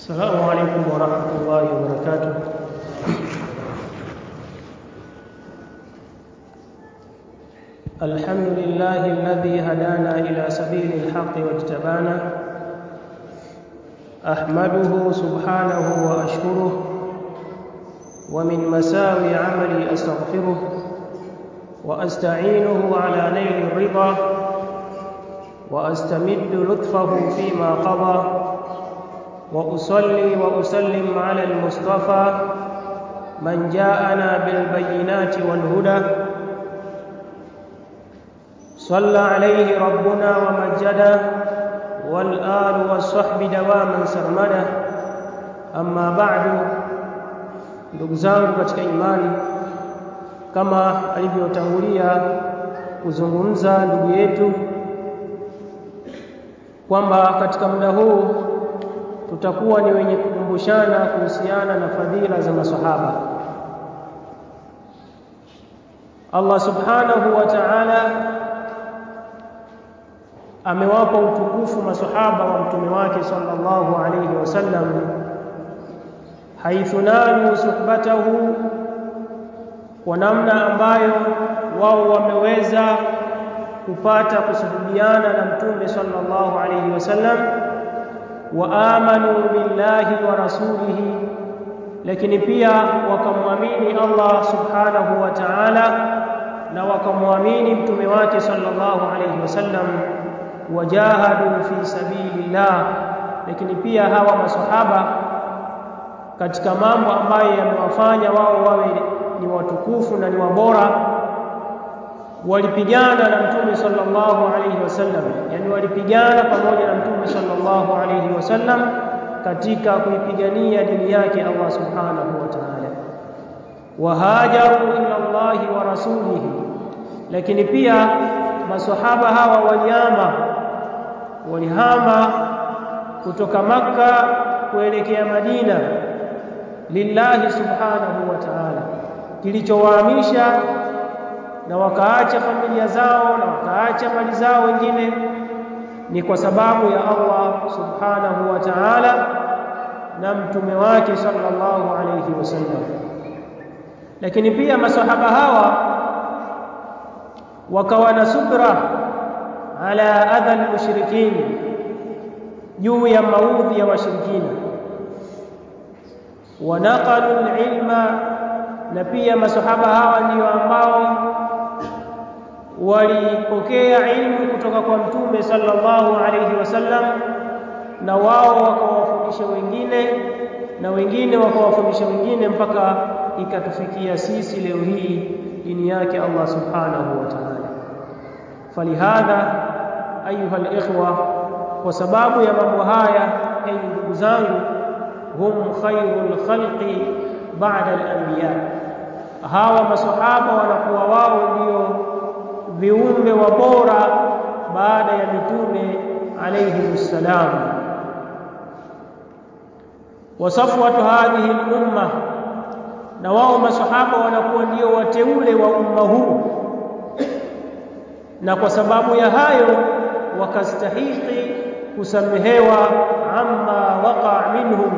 السلام عليكم ورحمة الله وبركاته الحمد لله الذي هدانا إلى سبيل الحق واجتبانا أحمده سبحانه وأشكره ومن مساوي عملي أستغفره وأستعينه على نيل الرضا وأستمد لطفه فيما قضى وأصلي وأسلم على المصطفى من جاءنا بالبينات والهدى صلى عليه ربنا ومجدا والآل والصحب دواما سرمدا أما بعد ndugu zangu katika imani kama alivyotangulia kuzungumza ndugu yetu kwamba katika muda huu tutakuwa ni wenye kukumbushana kuhusiana na fadhila za masahaba Allah subhanahu wa ta'ala amewapa utukufu masahaba wa mtume wake sallallahu alayhi wasallam haithu nalu suhbatahu kwa namna ambayo wao wameweza kupata kusuhubiana na mtume sallallahu alayhi wasallam wa amanu billahi wa rasulihi lakini pia wakamwamini Allah subhanahu wa ta'ala na wakamwamini mtume wake sallallahu alayhi wasallam wajahadu fi sabilillah lakini pia hawa masahaba katika mambo ambayo yamewafanya wao wawe ni watukufu na ni wabora walipigana na mtume sallallahu alayhi wasallam yani walipigana pamoja na mtume sallallahu alayhi wasallam katika kuipigania dini yake Allah subhanahu wa ta'ala wahajaru ila Allah wa rasulihi lakini pia maswahaba hawa waliama walihama kutoka maka kuelekea Madina lillahi subhanahu wa ta'ala kilichowahamisha na wakaacha familia zao na wakaacha mali zao wengine ni kwa sababu ya Allah subhanahu wa ta'ala na mtume wake sallallahu alayhi wasallam lakini pia masahaba hawa wakawa na subra ala adha almushrikin juu ya maudhi ya washirikina wanaqalu alilma na pia masahaba hawa ndio ambao walipokea ilmu kutoka kwa mtume sallallahu alayhi wasallam na wao wakawafundisha wengine na wengine wakawafundisha wengine mpaka ikatufikia sisi leo hii dini yake Allah subhanahu wa ta'ala falihadha ayuha alikhwa kwa sababu ya mambo haya enyi ndugu zangu hum khairul khalqi ba'da al-anbiya hawa masahaba wanakuwa wao ndio viumbe wa bora baada ya mitume alayhi salam wasafwatu hadhihi al-umma na wao masahaba wanakuwa ndio wateule wa umma huu na kwa sababu ya hayo wakastahiki kusamehewa amma waqa minhum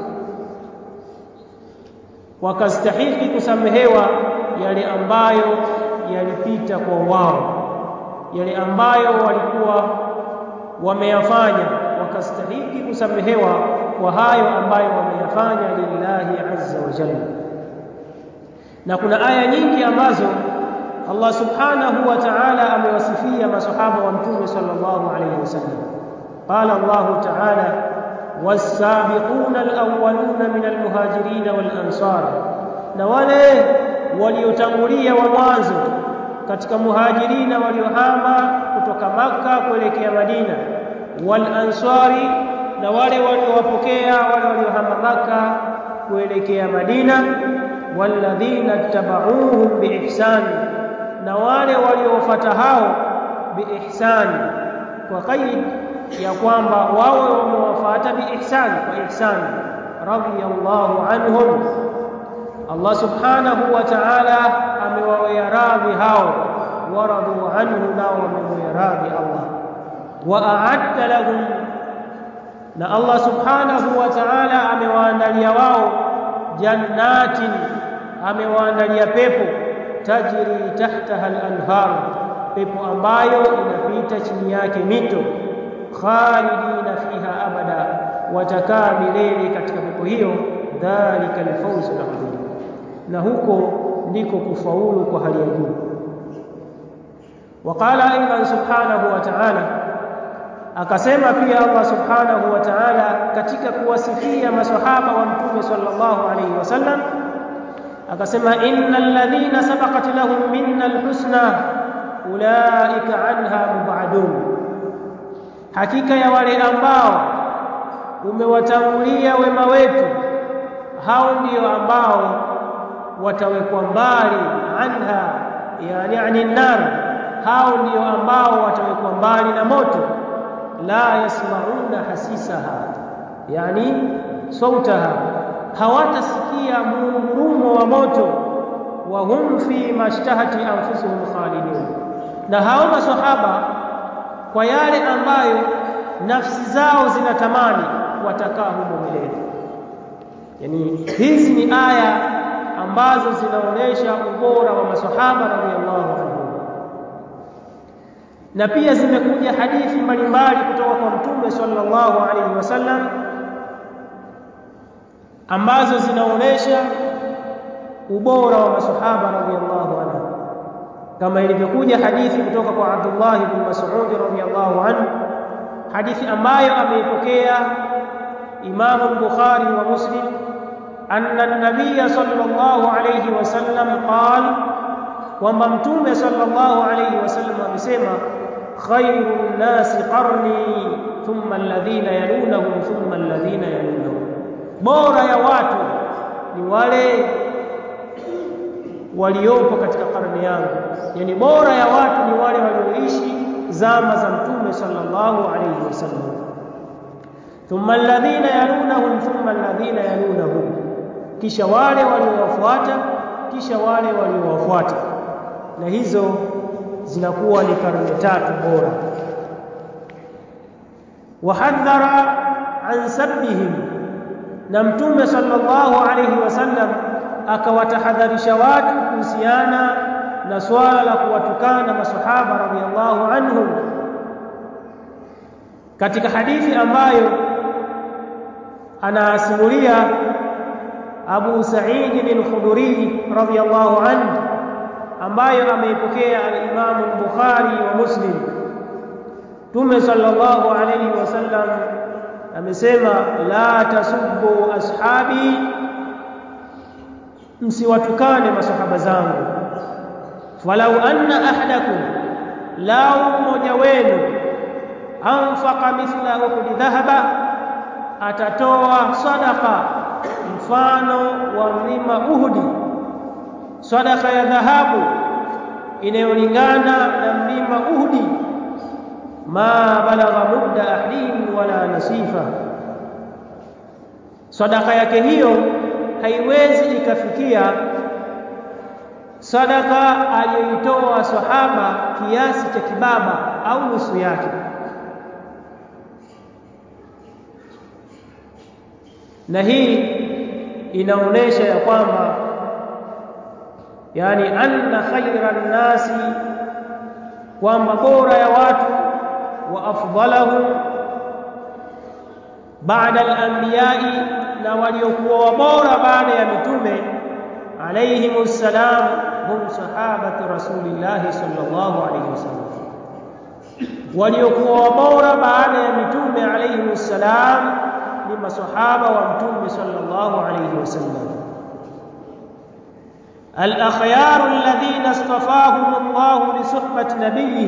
wakastahiki kusamehewa yale ambayo yalipita kwa wao yale ambayo walikuwa wameyafanya wakastahiki kusamehewa kwa hayo ambayo wameyafanya lillahi azza wa jalla na kuna aya nyingi ambazo Allah subhanahu wa ta'ala amewasifia masahaba wa mtume sallallahu alayhi wasallam qala Allah ta'ala was-sabiquna al-awwaluna min al-muhajirin wal-ansar na wale waliotangulia wa mwanzo katika muhajirina waliohama kutoka maka kuelekea Madina wal-ansari na wale waliowapokea wale waliohama maka kuelekea Madina walladhina tabauhum biihsan na wale waliofuata hao biihsan kwa qaid ya kwamba wao wamewafuata biihsan kwa ihsan radiyallahu anhum Allah subhanahu wa ta'ala amewawea radhi hao waradu anhu nao wamewea radhi Allah wa a'adda lahum na Allah subhanahu wa ta'ala amewaandalia wao jannatin amewaandalia pepo tajri tahtaha al-anhar pepo ambayo inapita chini yake mito khalidina fiha abada watakaa milele katika pepo hiyo dhalika al-fawz al-azim na huko ndiko kufaulu kwa hali ya juu waqala aidan subhanahu wa ta'ala akasema pia Allah subhanahu wa ta'ala katika kuwasifia maswahaba wa mtume sallallahu alayhi wasallam akasema innal ladhina sabaqat lahum minna alhusna ulaika anha mubadun hakika ya wale ambao umewatangulia wema wetu hao ndio ambao watawekwa mbali anha yani ani nar hao ndio ambao watawekwa mbali na moto la yasmauna hasisaha yani sautaha hawatasikia mungurumo wa moto wa hum fi mashtahati anfusuhum khalidun na hao maswahaba kwa yale ambayo nafsi zao zinatamani watakaa humo milele yani hizi ni aya ambazo zinaonesha ubora wa maswahaba radhiallahu anhum na pia zimekuja hadithi mbalimbali kutoka kwa mtume sallallahu alaihi wasallam ambazo zinaonesha ubora wa masahaba radhiallahu anhu kama ilivyokuja hadithi kutoka kwa Abdullah ibn Mas'ud radhiallahu anhu hadithi ambayo ameipokea Imam Bukhari wa Muslim anna an-nabiy sallallahu alayhi wasallam qala kwamba mtume sallallahu alayhi wasallam amesema khairun nasi qarni thumma alladhina yalunahum thumma alladhina yalunahum bora ya watu ni wale waliopo katika karne yangu yani bora ya watu ni wale walioishi zama za mtume sallallahu alayhi wasallam thumma alladhina yalunahum thumma alladhina yalunahum kisha wale waliowafuata kisha wale waliowafuata na hizo zinakuwa ni karne tatu bora wahadhara an sabbihim na mtume sallallahu alayhi wasallam akawatahadharisha watu kuhusiana na swala la kuwatukana masahaba radhiallahu anhum katika hadithi ambayo anasimulia Abu Sa'id al-Khudri radhiallahu anhu ambayo ameipokea al-Imam al-Bukhari wa Muslim Tume sallallahu alayhi wasallam amesema la tasubbu ashabi msiwatukane masahaba zangu walau anna ahadakum lau mmoja wenu anfaqa mithla uhud dhahaba atatoa sadaqa mfano wa mlima uhudi sadaqa ya dhahabu inayolingana na mlima uhudi ma balagha mudda ahdihim wala nasifa sadaka yake hiyo haiwezi ikafikia sadaka aliyoitoa sahaba kiasi cha kibaba au nusu yake na hii inaonesha ya kwamba yani anna khairan nasi kwamba bora ya watu wa afdalahum baada al-anbiya'i na waliokuwa bora baada ya mitume alayhimu salam hum sahabatu rasulillahi sallallahu alayhi wasallam waliokuwa bora baada ya mitume alayhimu salam ni masahaba wa mtume sallallahu alayhi wasallam الأخيار الذين اصطفاهم الله لصحبة نبيه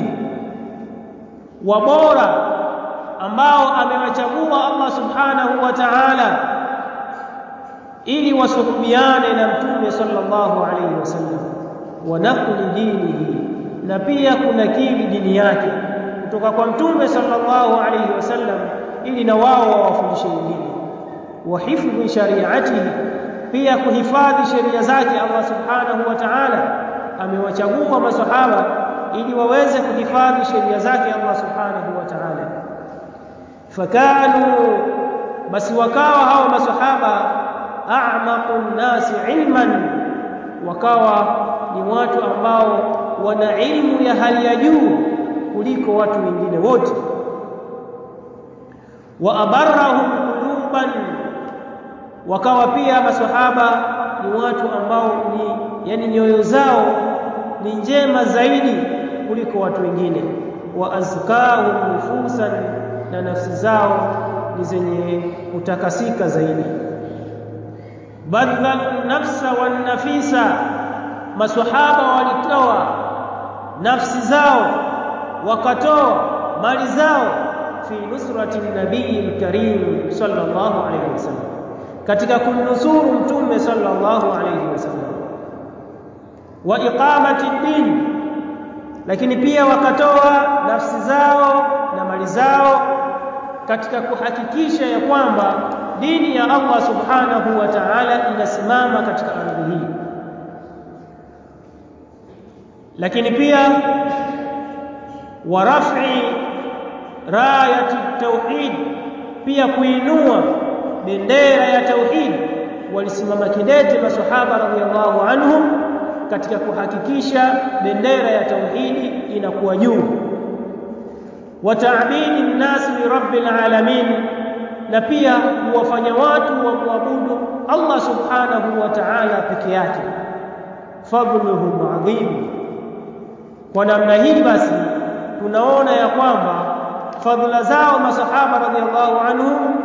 وبورا ambao amewachagua Allah subhanahu wa ta'ala ili wasuhubiane na mtume sallallahu alayhi wasallam wa naqli dinihi na pia kunakili dini yake kutoka kwa mtume sallallahu alayhi wasallam ili na wao wawafundishe wengine wa hifdhi shari'atihi pia kuhifadhi sheria zake Allah subhanahu wa ta'ala amewachagua masahaba ili waweze kuhifadhi sheria zake Allah subhanahu wa ta'ala fakanu basi wakawa hao masahaba a'maqun nasi ilman wakawa ni watu ambao wana ilmu ya hali ya juu kuliko watu wengine wote wa abarrahum quluban wakawa pia maswahaba ni watu ambao ni yani nyoyo zao ni njema zaidi kuliko watu wengine wa azkahum nufusan na nafsi zao ni zenye kutakasika zaidi badhal nafsa wan nafisa maswahaba walitoa nafsi zao wakatoa mali zao fi nusrati nabii karim sallallahu alayhi wasallam katika kumnusuru mtume sallallahu alayhi wasallam wa iqamati din lakini pia wakatoa nafsi zao na mali zao katika kuhakikisha ya kwamba dini ya Allah subhanahu wa ta'ala inasimama katika ardhi hii lakini pia wa raf'i rayati tauhid pia kuinua bendera ya tauhid walisimama kidete maswahaba radhiallahu anhum katika kuhakikisha bendera ya tauhidi inakuwa juu wa ta'bidi nnasi li rabbil alamin na pia kuwafanya watu wa kuabudu Allah subhanahu wa ta'ala peke yake fadluhum adhim kwa namna hii basi tunaona ya kwamba fadhila zao masahaba radhiallahu anhum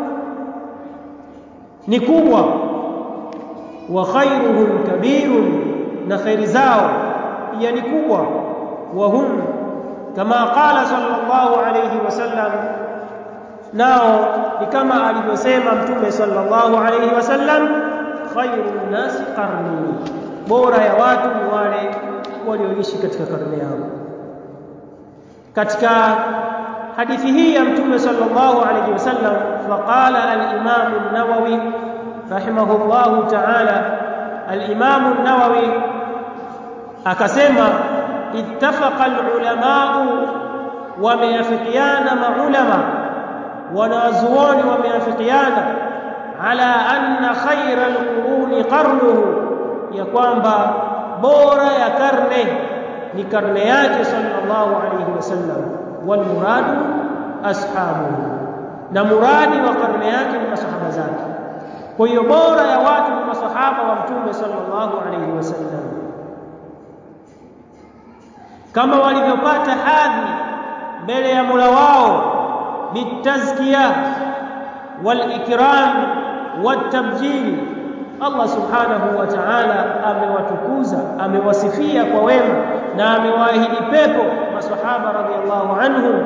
ni kubwa wa khairuhum kabirun na khairi zao pia ni kubwa wa hum kama qala sallallahu alayhi wasallam nao ni kama alivyosema mtume sallallahu alayhi wasallam khairun nasi qarni bora ya watu ni wale walioishi katika karne yao katika hadithi hii ya mtume sallallahu alayhi wasallam faqala al-imam an-nawawi rahimahullahu ta'ala al-imam an-nawawi akasema ittafaqa al-ulama'u wameafikiana maulama wanazuoni wameafikiana ala anna khayra al-quruni qarnuhu ya kwamba bora ya karne ni karne yake sallallahu alayhi wasallam wal muradu ashabuhu na muradi wa karne yake ni masahaba zake kwa hiyo bora ya watu ni masahaba wa mtume sallallahu alayhi wasallam kama walivyopata hadhi mbele ya Mola wao bitazkiya wal ikram wat tabjil Allah subhanahu wa ta'ala amewatukuza amewasifia kwa wema na amewaahidi pepo maswahaba radhiallahu anhum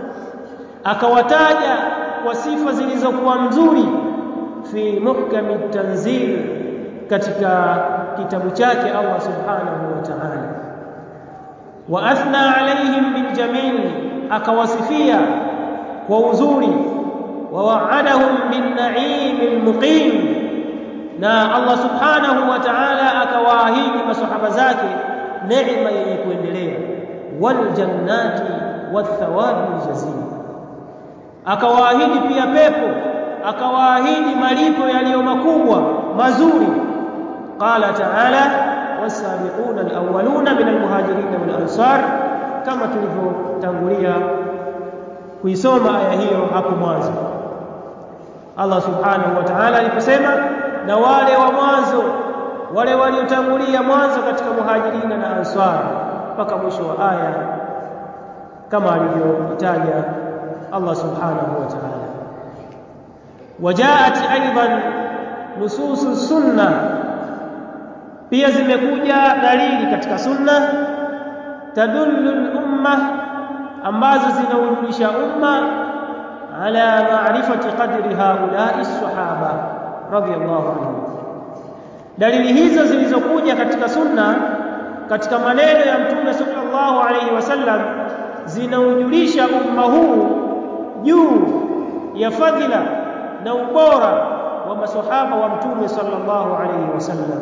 akawataja kwa sifa zilizokuwa mzuri fi muhkami tanzil katika kitabu chake Allah subhanahu wa ta'ala wa athna alaihim bil jamil akawasifia kwa uzuri wa wa'adahum bin na'im muqim na Allah subhanahu wa ta'ala akawaahidi masahaba zake neema yenye kuendelea wal jannati wathawabi jazil akawaahidi pia pepo akawaahidi malipo yaliyo makubwa mazuri qala ta'ala wasabiquna alawwaluna min almuhajirin wal ansar kama tulivyotangulia kuisoma aya hiyo hapo mwanzo Allah subhanahu wa ta'ala aliposema na wale wa mwanzo wale waliotangulia mwanzo katika muhajirina na ansar mpaka mwisho wa aya kama alivyotaja Allah subhanahu wa ta'ala wajaat aidan nususu sunna pia zimekuja dalili katika sunna tadullu al-umma ambazo zinaujulisha umma ala ma'rifati qadri haula'i as-sahaba radiyallahu anhum dalili hizo zilizokuja katika sunna katika maneno ya mtume sallallahu alayhi wasallam zinaujulisha umma huu juu ya fadhila na ubora wa maswahaba wa mtume sallallahu alayhi wasallam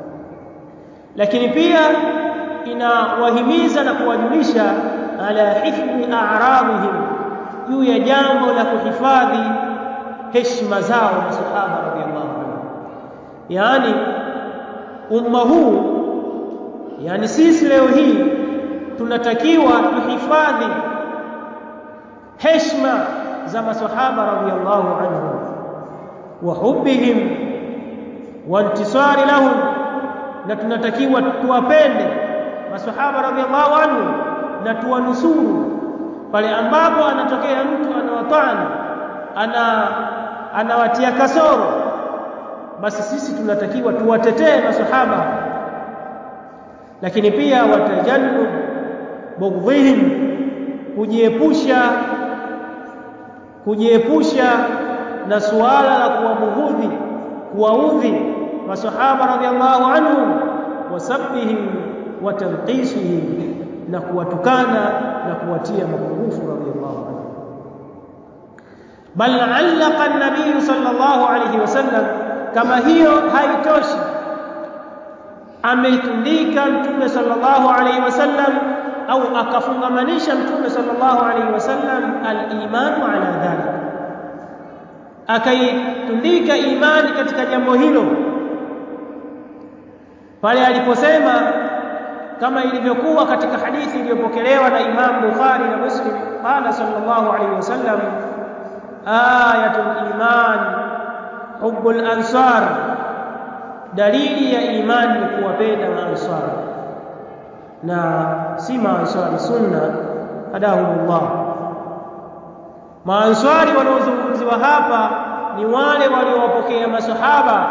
lakini pia inawahimiza na kuwajulisha ala hifdhi a'radihim juu ya jambo la kuhifadhi heshima zao masahaba radhiallahu anhu yaani umma huu yaani sisi leo hii tunatakiwa tuhifadhi heshima za masahaba radhiallahu anhum wa hubbihim wa intisari lahum na tunatakiwa tuwapende masahaba radhiallahu anhum na tuwanusuru pale ambapo anatokea mtu anawatani ana anawatia kasoro basi sisi tunatakiwa tuwatetee masahaba lakini pia watajannu bughdhihim kujiepusha kujiepusha na suala la kuwabughudhi kuwaudhi masahaba radhiallahu anhum wasabbihim wa tanqisihim na kuwatukana na kuwatia mapungufu radhiallahu anhum bal allaqa an-nabiy sallallahu alayhi wasallam kama hiyo haitoshi ameitundika mtume sallallahu alayhi wasallam au akafungamanisha mtume sallallahu alayhi wasallam al-imanu ala dhalik akaitundika imani katika jambo hilo pale aliposema kama ilivyokuwa katika hadithi iliyopokelewa na Imam Bukhari na Muslim qala sallallahu alayhi wasallam ayatul iman hubbul ansar dalili ya imani ni kuwapenda maansar na si maansari sunna hadahumullah maansari wanaozungumziwa hapa ni wale waliowapokea masahaba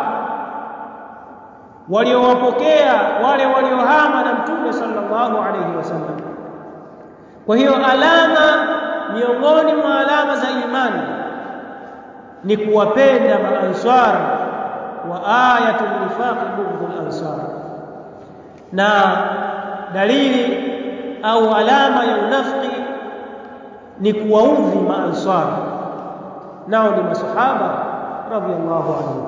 waliowapokea wale waliohama na mtume sallallahu alayhi wasallam kwa hiyo alama miongoni mwa alama za imani ni kuwapenda maansar wa ayatul nifaq bughdul ansar na dalili au alama ya unafiki ni kuwaudhi maansar nao ni masahaba radhiallahu anhum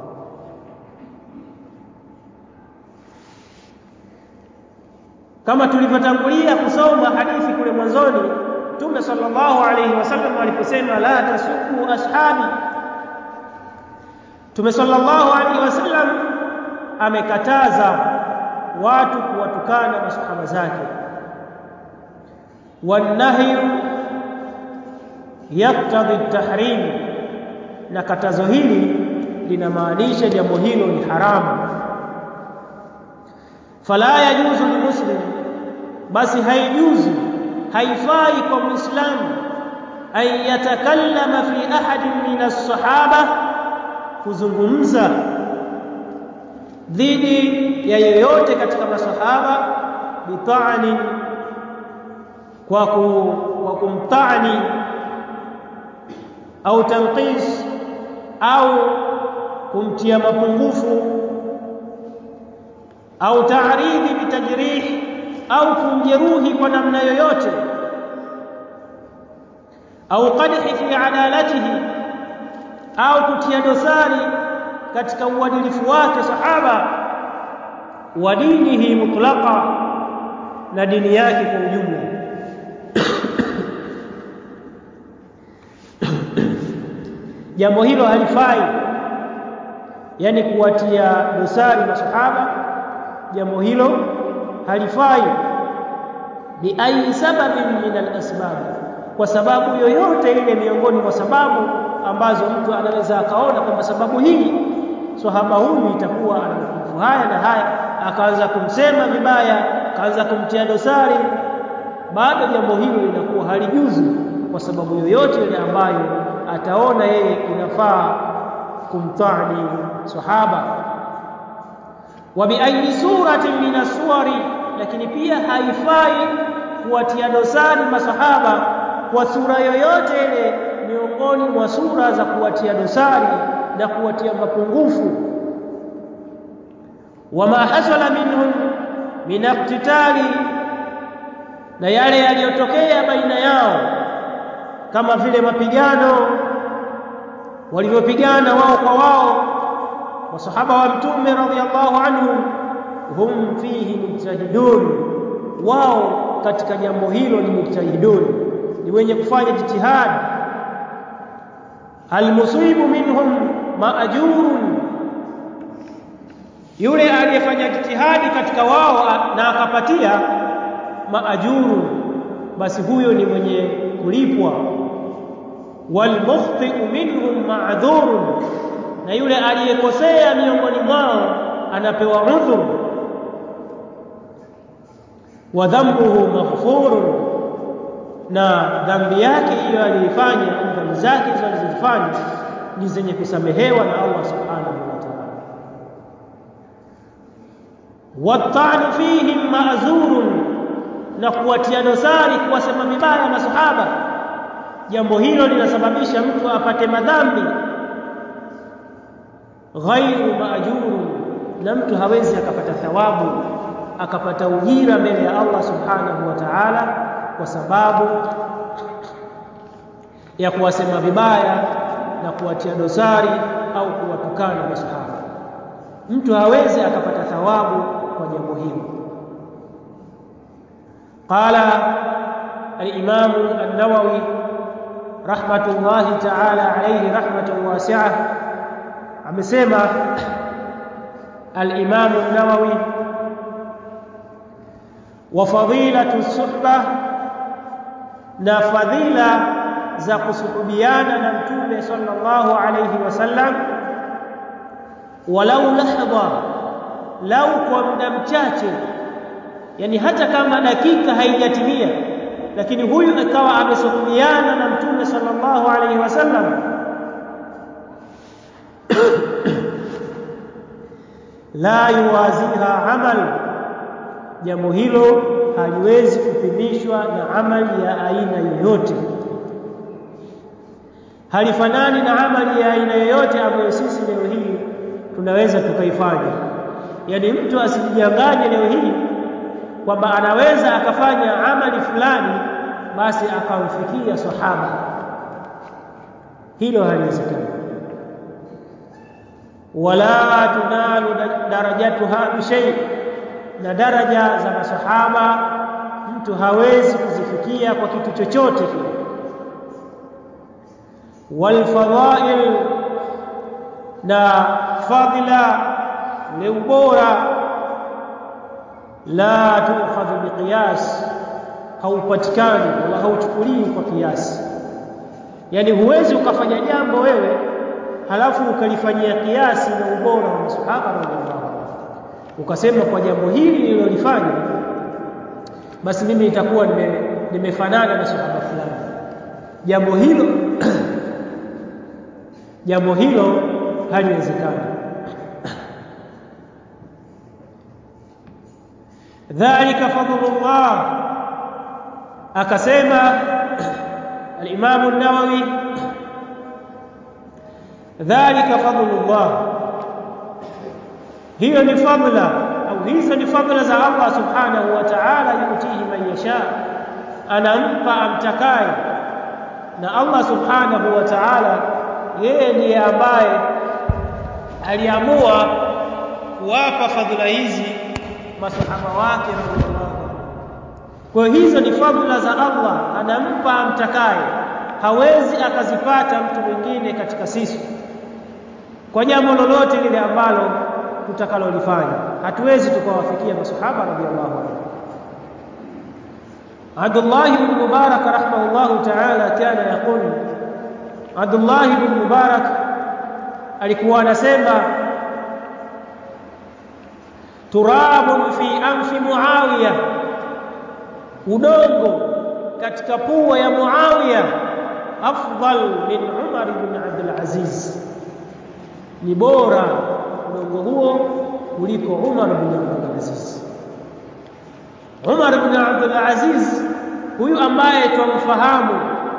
kama tulivyotangulia kusoma hadithi kule mwanzoni Mtume sallallahu alayhi wasallam aliposema la tasubu ashabi Mtume sallallahu alayhi wasallam amekataza watu kuwatukana masahaba zake wanahyu yaktadhi tahrim na katazo hili linamaanisha jambo hilo ni haramu fala yajuzu limuslim basi haijuzu haifai kwa muislamu an yatakallama fi ahadin min as-sahaba kuzungumza dhidi ya yoyote katika masahaba bita'ani kwa ku, kwa kumtani au tanqis au kumtia mapungufu au ta'ridhi bitajrih au kumjeruhi kwa namna yoyote au qadhi fi adalatihi au kutia dosari katika uadilifu wake sahaba wa dinihi mutlaqa na dini yake kwa ujumla jambo hilo halifai yani kuwatia dosari masahaba jambo hilo halifai bi ayi sababin min al-asbab kwa sababu yoyote ile miongoni mwa sababu ambazo mtu anaweza akaona kwamba sababu hii sahaba huyu itakuwa ana mapungufu haya na haya akaanza kumsema vibaya akaanza kumtia dosari bado jambo hilo linakuwa halijuzu kwa sababu yoyote ile ambayo ataona yeye inafaa kumtani sahaba wa bi ayi suratin min as-suwari lakini pia haifai kuwatia dosari masahaba kwa sura yoyote ile miongoni mwa sura za kuwatia dosari na kuwatia mapungufu wama hasala minhum min iqtitali na yale yaliyotokea baina yao kama vile mapigano walivyopigana wao kwa wao wasahaba wa mtume radhiallahu anhum hum fihi mujtahidun wao katika jambo hilo ni mujtahidun ni wenye kufanya jitihadi almusibu minhum maajurun yule aliyefanya jitihadi katika wao na akapatia maajurun basi huyo ni mwenye kulipwa walmukhti'u minhum ma'dhurun na yule aliyekosea miongoni mwao anapewa udhur wa dhambuhu maghfurun na dhambi yake hiyo aliifanya dhambi zake hizo alizofanya ni zenye kusamehewa na Allah subhanahu wa ta'ala watanu fihim ma'zurun na kuwatia dosari kuwasema vibaya masahaba jambo hilo linasababisha mtu apate madhambi ghairu maajuru na mtu hawezi akapata thawabu akapata ujira mbele ya Allah subhanahu wa ta'ala kwa sababu ya kuwasema vibaya na kuwatia dosari au kuwatukana masahaba mtu hawezi akapata thawabu kwa jambo hilo qala al-imam an-nawawi rahmatullahi ta'ala alayhi rahmatan wasi'ah amesema al-imam an-nawawi wa fadilatu suhbah na fadhila za kusuhubiana na mtume sallallahu alayhi wasallam walau lahdha lau kwa muda mchache yani hata kama dakika haijatimia lakini huyu akawa amesuhubiana na mtume sallallahu alayhi wasallam la yuwaziha amal jambo hilo haliwezi kupimishwa na amali ya aina yoyote halifanani na amali ya aina yoyote ambayo sisi leo hii tunaweza tukaifanya yaani mtu asijidanganye leo hii kwamba anaweza akafanya amali fulani basi akamfikia sahaba hilo haliwezekani wala tunalu darajatuha bishay na daraja za masahaba mtu hawezi kuzifikia kwa kitu chochote kile walfadhail na fadhila ni ubora la tukhadhu biqiyas haupatikani wala hauchukuliwi kwa kiasi yani huwezi ukafanya jambo wewe halafu ukalifanyia kiasi na ubora wa masahaba radhiallahu ukasema kwa jambo hili nililolifanya basi mimi itakuwa nime, nimefanana na sahaba fulani jambo hilo jambo hilo haliwezekani dhalika fadlullah akasema al-Imam an-Nawawi dhalika fadlullah hiyo ni fadla au hizo ni fadla za Allah subhanahu wa ta'ala yutihi man yasha anampa amtakaye na Allah subhanahu wa ta'ala yeye ndiye ambaye aliamua kuwapa fadhila hizi masahaba wake radhiallahu kwa hizo ni fadhila za Allah anampa amtakaye hawezi akazipata mtu mwingine katika sisi kwa jambo lolote lile ambalo tutakalolifanya hatuwezi tukawafikia masahaba radhiallahu anhu Abdullah ibn Mubarak rahimahullahu ta'ala kana yaqul Abdullah ibn Mubarak alikuwa anasema turabun fi anfi Muawiya udongo katika pua ya Muawiya afdal min Umar ibn Abdul Aziz ni bora udongo huo kuliko Umar ibn Abdul Aziz Umar ibn Abdul Aziz huyu ambaye twamfahamu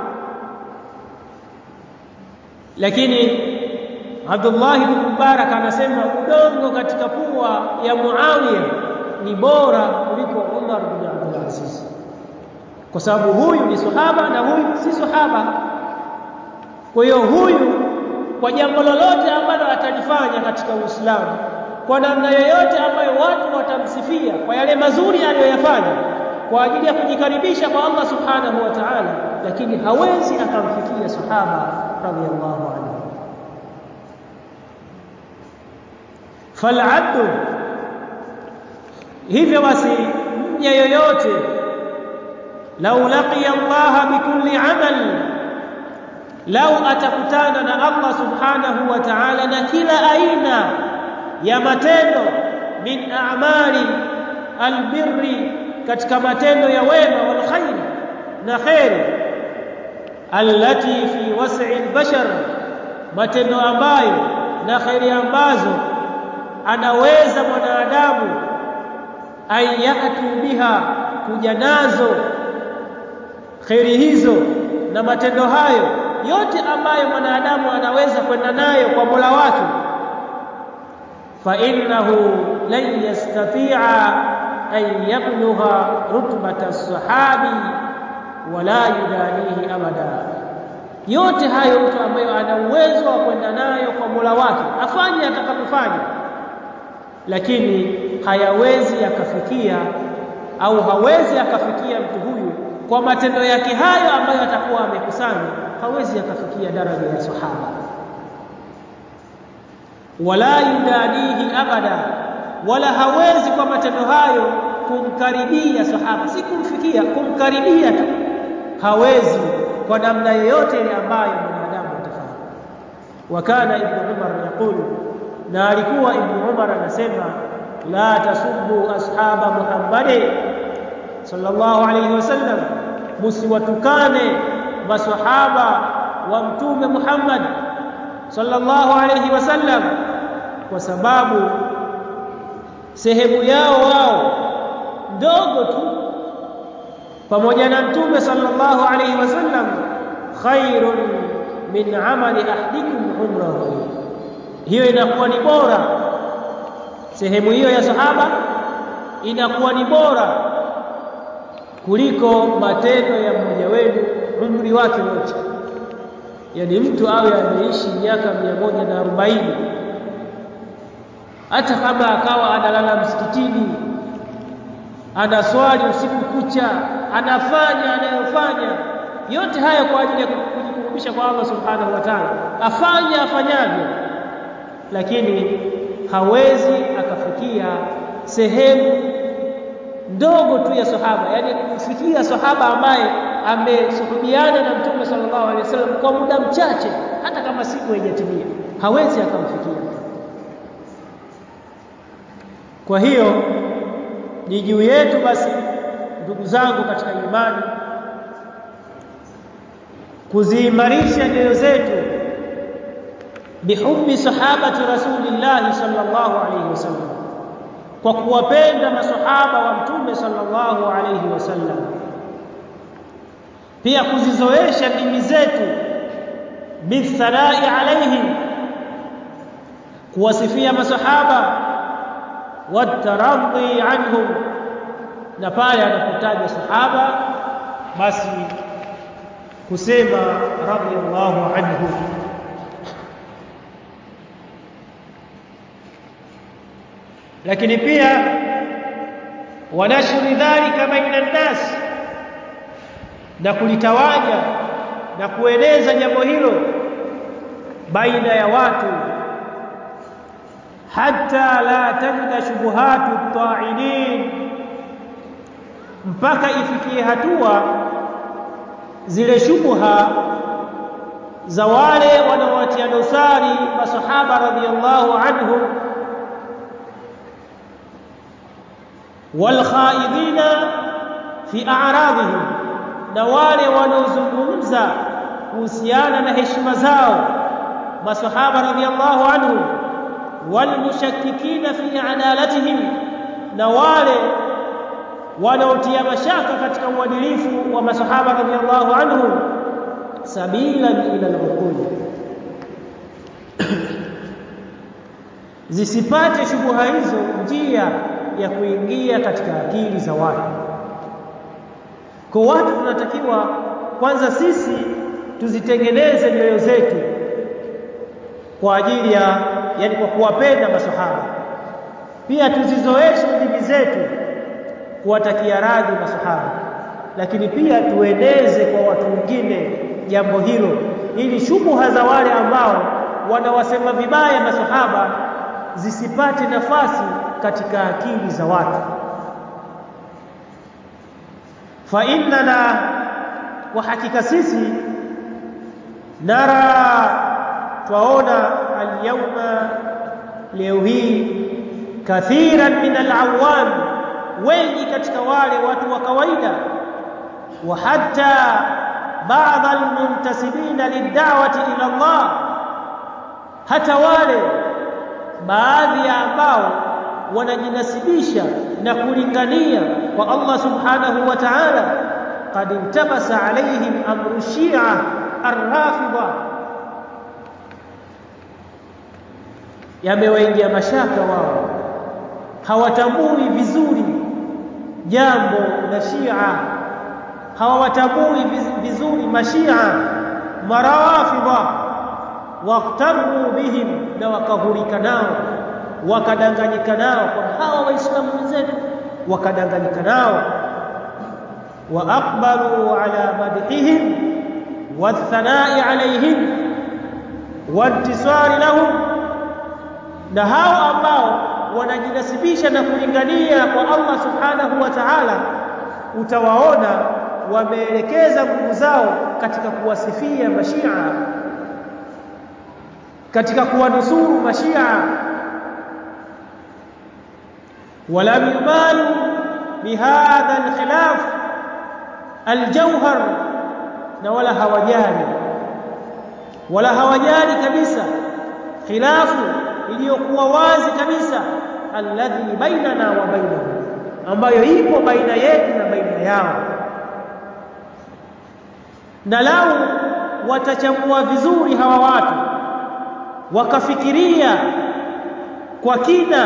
lakini Abdullah ibn Mubarak anasema udongo katika pua ya Muawiya ni bora kuliko Umar ibn Abdul Aziz kwa sababu huyu ni sahaba na huyu si sahaba kwa hiyo huyu kwa jambo lolote ambalo atalifanya katika Uislamu kwa namna yoyote ambayo watu watamsifia kwa yale mazuri aliyoyafanya kwa ajili ya kujikaribisha kwa Allah subhanahu wa ta'ala lakini hawezi akamfikia sahaba radhiallahu anhu falabdu hivyo basi mja yoyote lau laqiya Allah bikulli amal lau atakutana na Allah subhanahu wa ta'ala na kila aina ya matendo min a'mali albirri katika matendo ya wema wal khair na khairi allati fi was'i albashar matendo ambayo na khairi ambazo anaweza mwanadamu ayatu biha kuja nazo khairi hizo na matendo hayo yote ambayo mwanadamu anaweza kwenda nayo kwa Mola wake fa innahu lan yastati'a an yablugha rutbata as-sahabi wala yudanihi abada yote hayo mtu ambayo ana uwezo wa kwenda nayo kwa Mola wake afanye atakapofanya lakini hayawezi akafikia au hawezi akafikia mtu huyu kwa matendo yake hayo ambayo atakuwa amekusanya hawezi akafikia daraja ya sahaba wala yudanihi abada wala hawezi kwa matendo hayo kumkaribia sahaba si kumfikia kumkaribia tu hawezi kwa namna yoyote ile ambayo mwanadamu atafanya wakana ibn umar yaqul na alikuwa ibn umar anasema la tasubbu ashaba muhammadin sallallahu alayhi wasallam musiwatukane maswahaba wa mtume Muhammad sallallahu alayhi wasallam kwa sababu sehemu yao wao ndogo tu pamoja na mtume sallallahu alayhi wasallam khairun min amali ahdikum umrahu hiyo inakuwa ni bora sehemu hiyo ya sahaba inakuwa ni bora kuliko matendo ya mmoja wenu umri wake wote yani mtu awe ameishi miaka mia moja na arobaini hata kama akawa analala msikitini anaswali usiku kucha anafanya anayofanya yote haya kwa ajili ya kujikurubisha kwa Allah subhanahu wa ta'ala afanya afanyavyo lakini hawezi akafikia sehemu ndogo tu ya sahaba yani kufikia sahaba ambaye amesuhubiana na mtume sallallahu alaihi wasallam kwa muda mchache hata kama siku haijatimia hawezi akamfikia kwa hiyo ni juu yetu basi ndugu zangu katika imani kuziimarisha nyoyo zetu bihubbi sahabati rasulillahi sallallahu alaihi wasallam kwa kuwapenda masahaba wa mtume sallallahu alaihi wasallam pia kuzizoesha ndimi zetu bithanai alaihim kuwasifia masahaba wataradhi anhum na pale anapotaja sahaba basi kusema radiyallahu anhu lakini pia wanashri dhalika baina nnas na kulitawanya na kueneza jambo hilo baina ya watu hatta la tajida shubuhatu ta'inin mpaka ifikie hatua zile shubha za wale wanaowatia dosari masahaba radhiyallahu anhum walkhaidina fi a'radihim na wale wanaozungumza kuhusiana na heshima zao masahaba radhiyallahu anhum walmushakkikina fi adalatihim na wale wanaotia mashaka katika uadilifu wa masahaba radhiallahu anhum sabilan ila al-uqul zisipate shubuha hizo njia ya kuingia katika akili za watu kwa watu tunatakiwa kwanza sisi tuzitengeneze nyoyo zetu kwa ajili ya yani kwa kuwapenda masahaba pia tuzizoeshe ndimi zetu kuwatakia radhi masahaba lakini pia tueneze kwa watu wengine jambo hilo ili shubuha za wale ambao wanawasema vibaya masahaba zisipate nafasi katika akili za watu fa innana kwa hakika sisi nara twaona alyawma leo hii kathiran min alawam wengi katika wale watu wa kawaida wa hatta baadhi almuntasibina lid'awati ila Allah hata wale baadhi ya ambao wanajinasibisha na kulingania kwa Allah subhanahu wa ta'ala qad intabasa alaihim amru shi'a arrafida yamewaingia mashaka wao hawatambui vizuri jambo la Shia hawatambui vizuri mashia marawafidha waqtaru bihim na wakahurika nao wakadanganyika nao kwa hawa waislamu wenzetu wakadanganyika nao wa aqbalu ala madhihim wathanai alaihim wantisari lahum na hao ambao wanajinasibisha na kulingania kwa Allah subhanahu wa ta'ala utawaona wameelekeza nguvu zao katika kuwasifia mashia katika kuwanusuru mashia ولم يبالوا بهذا الخلاف الجوهر na wala hawajali wala hawajali kabisa khilafu iliyokuwa wazi kabisa alladhi bainana wa bainahum ambayo ipo baina yetu na baina yao na lau watachambua vizuri hawa watu wakafikiria kwa kina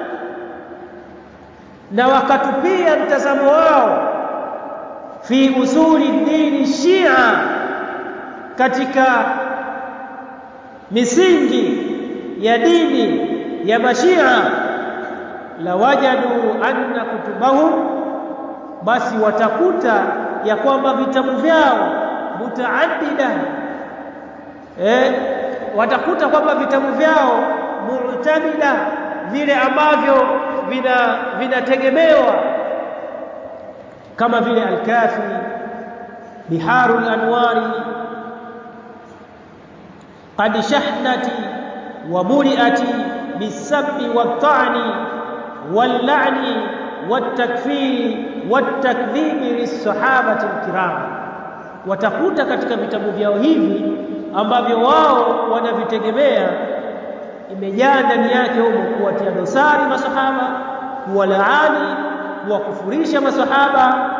na wakatupia mtazamo wao fi usuli dini shia katika misingi ya dini ya mashia la wajadu anna kutubahum basi watakuta ya kwamba vitabu vyao mutaaddida eh watakuta kwamba vitabu vyao mu'tamida vile ambavyo vina vinategemewa kama vile al-kafi biharul anwari qad shahnati wa muriati bisabbi wat-ta'ni wal-la'ni wat-takfiri wat-takdhibi lis-sahabati al-kiram watakuta katika vitabu vyao hivi ambavyo wao wanavitegemea imejaa ndani yake humo kuwatia dosari masahaba kuwalaani kuwakufurisha masahaba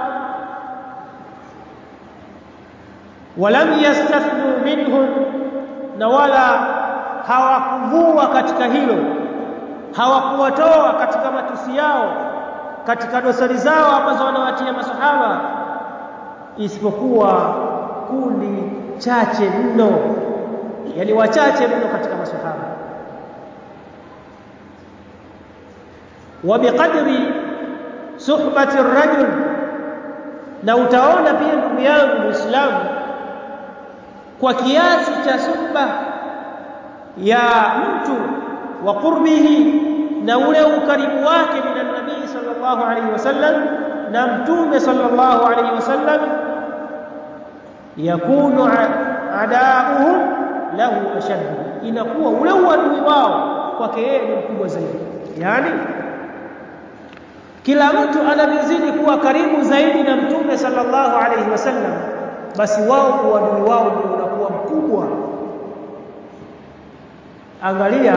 walam yastathnu minhum na wala hawakuvua katika hilo hawakuwatoa katika matusi yao katika dosari zao ambazo wanawatia masahaba isipokuwa kundi chache mno yani wachache mno katika masahaba وبقدر صحبة الرجل na utaona pia ndugu yangu muislamu kwa kiasi cha suhba ya mtu wa qurbihi na ule ukaribu wake min nabii sallallahu alaihi wasallam na mtume sallallahu alaihi wasallam yakunu adauhum lahu ashad inakuwa ule uadui wao kwake yeye ni mkubwa zaidi yani kila mtu anavyozidi kuwa karibu zaidi na mtume sallallahu alaihi wasallam basi wao uadui wao ndio unakuwa mkubwa angalia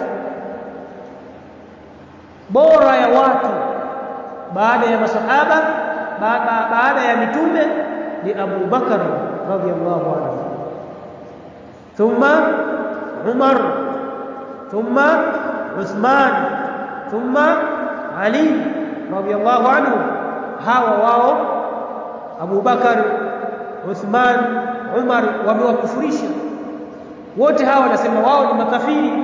bora ya watu baada ya masahaba baada, baada ya mitume ni Abu Bakar radhiyallahu anhu thumma Umar thumma Uthman thumma Ali radhiyallahu anhu hawa wao Abu Bakar Uthman Umar wamewakufurisha wote hawa wanasema wao ni makafiri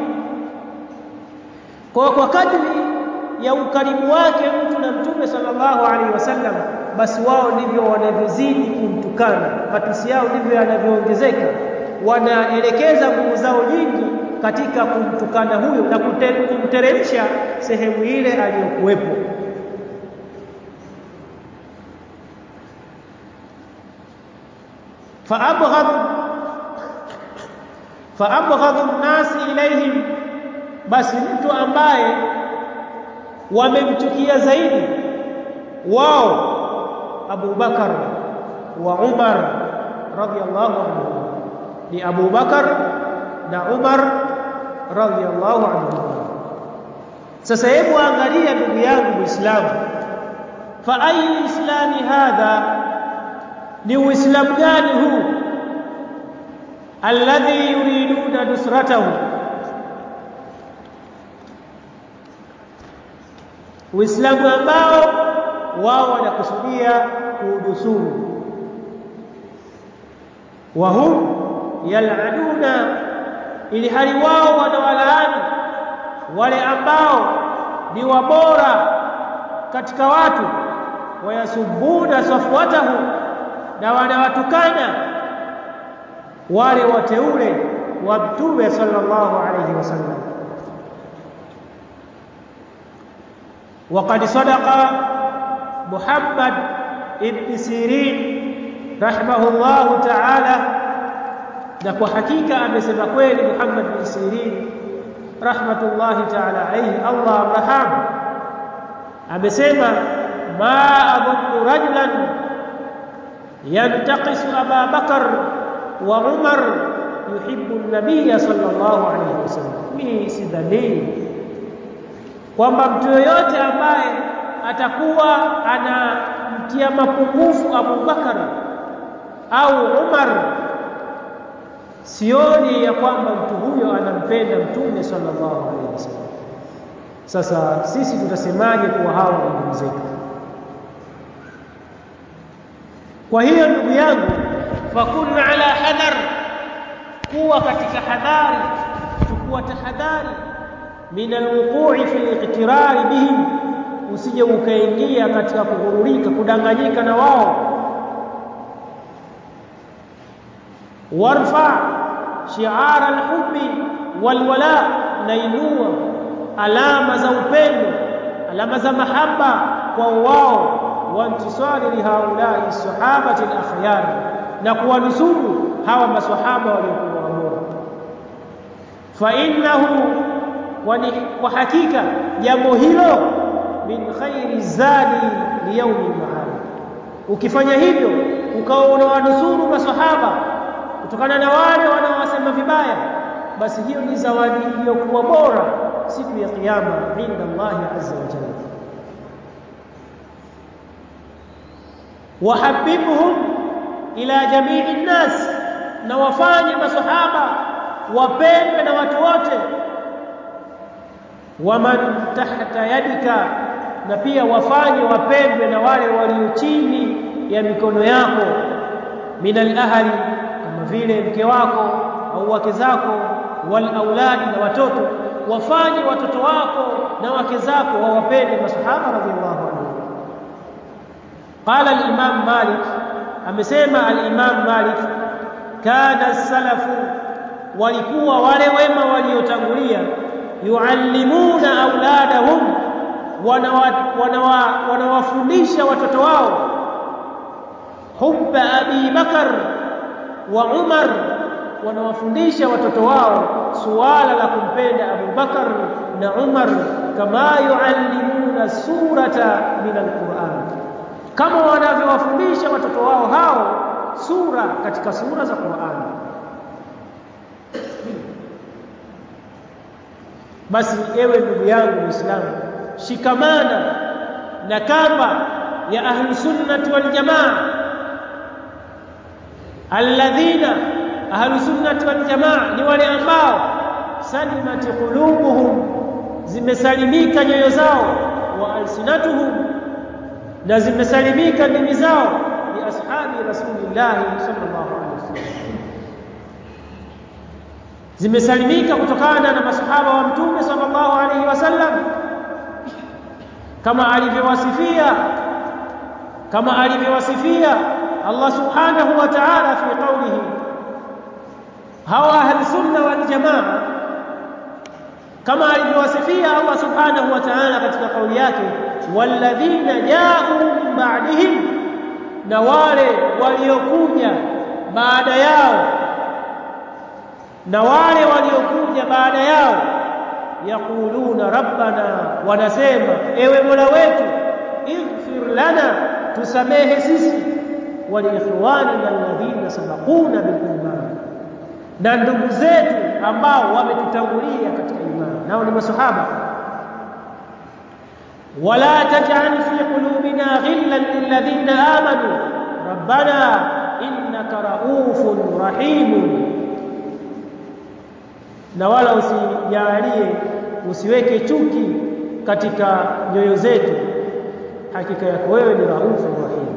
kwa kwa kadri ya ukaribu wake mtu na mtume sallallahu alaihi wasallam basi wao ndivyo wanavyozidi kumtukana matusi yao ndivyo yanavyoongezeka wanaelekeza nguvu zao nyingi katika kumtukana huyo na kumteremsha sehemu ile aliyokuwepo فأبغض فأبغض الناس إليهم basi mtu ambaye wamemchukia zaidi wao Abu Bakar wa Umar radhiyallahu anhu ni Abu Bakar na Umar radhiyallahu anhu sasa hebu angalia ndugu yangu Muislamu fa ayu islami hadha ni uislamu gani huu alladhi yuriduna nusratahu uislamu ambao wao wanakusudia kuudusuru wa hum yal'anuna ili hali wao wanawalaani wale ambao ni wabora katika watu wayasubuna safwatahu na wanawatukana wale wateule wa mtume sallallahu alayhi wasallam وقد صدق محمد ابن سيرين رحمه الله تعالى na kwa hakika amesema kweli Muhammad bin Sirin rahmatullahi ta'ala alayhi Allah amrahamu amesema ma adhunnu rajulan ينتقص أبا بكر وعمر يحب النبي صلى الله عليه وسلم mimi sidhani kwamba mtu yoyote ambaye atakuwa anamtia mapungufu Abu Bakar au Umar sioni ya kwamba mtu huyo anampenda mtume sallallahu alaihi wasallam sasa sisi tutasemaje kuwa hawa ni ndugu zetu kwa hiyo ndugu yangu fakun ala hadhar kuwa katika hadhari chukua tahadhari min alwuqu'i fi liqtirari bihim usije ukaingia katika kughururika kudanganyika na wao warfa shi'ara alhubbi walwala nainua alama za upendo alama za mahaba kwa wao وانتصار لهؤلاء الصحابه الاخيار na kuwanusuru hawa maswahaba waliokuwa bora fa innahu kwa hakika jambo hilo min khairi zadi liyaumi maad ukifanya hivyo ukawa unawanusuru maswahaba kutokana na wale wanaowasema vibaya basi hiyo ni zawadi iliyokuwa bora siku ya kiyama inda Allah azza wa jalla wahabibhum ila jamii nnas na wafanye masahaba wapendwe na watu wote waman tahta yadika na pia wafanye wapendwe na wale walio chini ya mikono yako minal ahli kama vile mke wako au wake zako wal auladi na watoto wafanye watoto wako na wake zako wawapende masahaba radhiallahu anhu قال الإمام مالك amesema al-Imam Malik kana salafu walikuwa wale wema waliotangulia yuallimuna auladahum wanawafundisha watoto wao hubba Abi Bakar wa Umar wanawafundisha watoto wao suala la kumpenda Abu Bakar na Umar kama yuallimuna surata min al-Qur'an kama wanavyowafundisha watoto wao hao sura katika sura za Qur'an basi ewe ndugu yangu Muislamu shikamana na kamba ya ahlu sunnati wal jamaa alladhina ahlu sunnati wal jamaa ni wale ambao salimati qulubuhum zimesalimika nyoyo zao wa alsinatuhum na zimesalimika ndimi zao ni ashabi rasulillah sallallahu alaihi wasallam zimesalimika kutokana na masahaba wa mtume sallallahu alaihi wasallam kama alivyowasifia kama alivyowasifia Allah subhanahu wa ta'ala fi qawlihi hawa ahli sunna wal jamaa kama alivyowasifia Allah subhanahu wa ta'ala katika kauli yake walladhina ja'u min ba'dihim na wale waliokuja baada yao na wale waliokuja baada yao yaquluna rabbana wanasema ewe mola wetu ighfir lana tusamehe sisi waliikhwanina alladhina sabaquna biliman na ndugu zetu ambao wametutangulia katika imani nao ni masahaba wala taj'al fi qulubina ghillan lilladhina amanu rabbana innaka raufun rahimun na wala usijalie usiweke chuki katika nyoyo zetu hakika yako wewe ni raufu rahim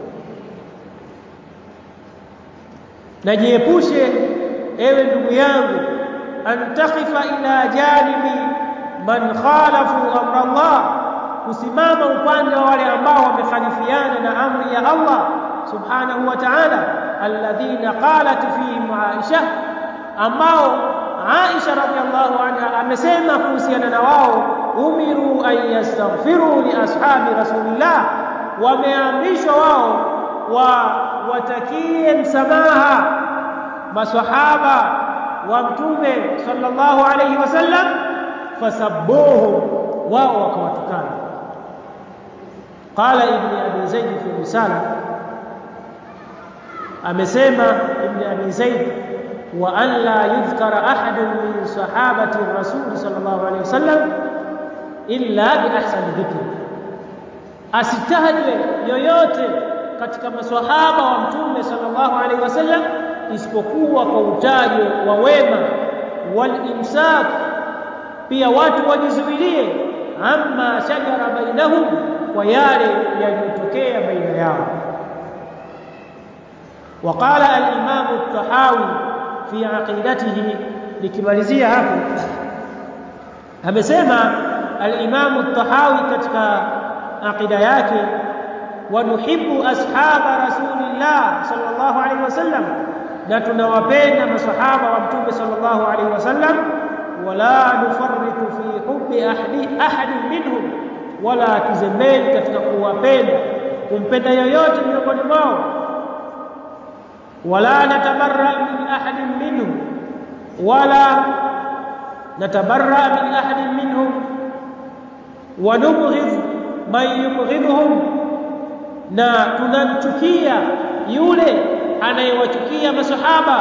najiepushe ewe ndugu yangu an takhifa ila janibi man khalafu amra Allah kusimama upande wa wale ambao wamekhalifiana na amri ya Allah subhanahu wa ta'ala alladhina qalat fihim Aisha ambao Aisha radhiallahu anha amesema kuhusiana na wao umiru an yastaghfiru li ashabi rasulillah wameamrishwa wao wa watakie msamaha maswahaba wa mtume sallallahu alayhi wasallam fasabbuhum wao wakawatukana qala ibn abi zaid fi risala amesema ibn abi zaid wa an la yudhkara ahadun min sahabati rasul sallallahu alayhi wasallam illa bi ahsani dhikri asitajwe yoyote katika maswahaba wa mtume sallallahu alaihi wasallam isipokuwa kwa utajo wa wema wal imsak pia watu wajizuilie amma shajara bainahum kwa yale yaliyotokea baina yao وقال الإمام الطحاوي في عقيدته likimalizia hapo amesema al-Imam at-Tahawi katika aqida yake wanuhibbu ashaba rasulillah sallallahu alaihi wasallam na tunawapenda masahaba wa mtume sallallahu alaihi wasallam wala nufarritu fi hubbi ahadi ahadin minhum wala tuzembeni katika kuwapenda kumpenda yoyote miongoni mwao wala natabarra min ahadin minhum wala natabarra min ahadin minhum wa nubghidh man yubghidhuhum na tunamchukia yule anayewachukia masahaba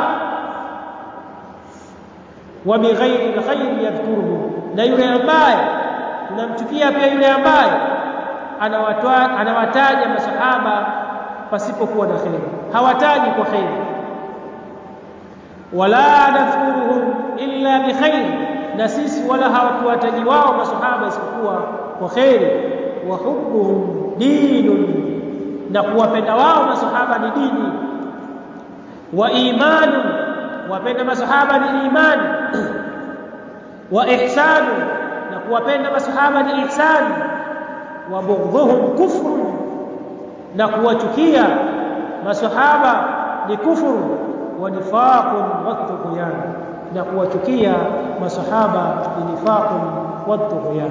wa bighairi alkhair yadhkuruhu na yule ambaye tunamchukia pia yule ambaye anawatoa anawataja masahaba pasipokuwa na khair hawataji kwa khair wala nadhkuruhum illa bikhair na sisi wala hawatuwataji wao masahaba isipokuwa kwa khair wa hubbuhum dinun na kuwapenda wao masahaba ni dini wa imanu kuwapenda masahaba ni imani wa ihsanu na kuwapenda masahaba ni ihsani wa bughdhuhum kufru na kuwachukia masahaba ni kufuru wa nifaqun wa tughyan na kuwachukia masahaba ni nifaqun wa tughyan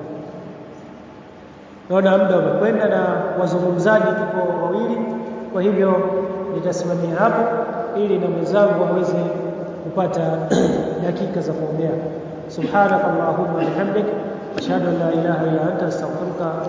naona muda umekwenda na wazungumzaji tuko wawili kwa hivyo nitasimamia hapo ili na mwenzangu aweze kupata dakika za kuongea subhanaka allahumma wa bihamdik ashhadu an la ilaha illa anta astaghfiruka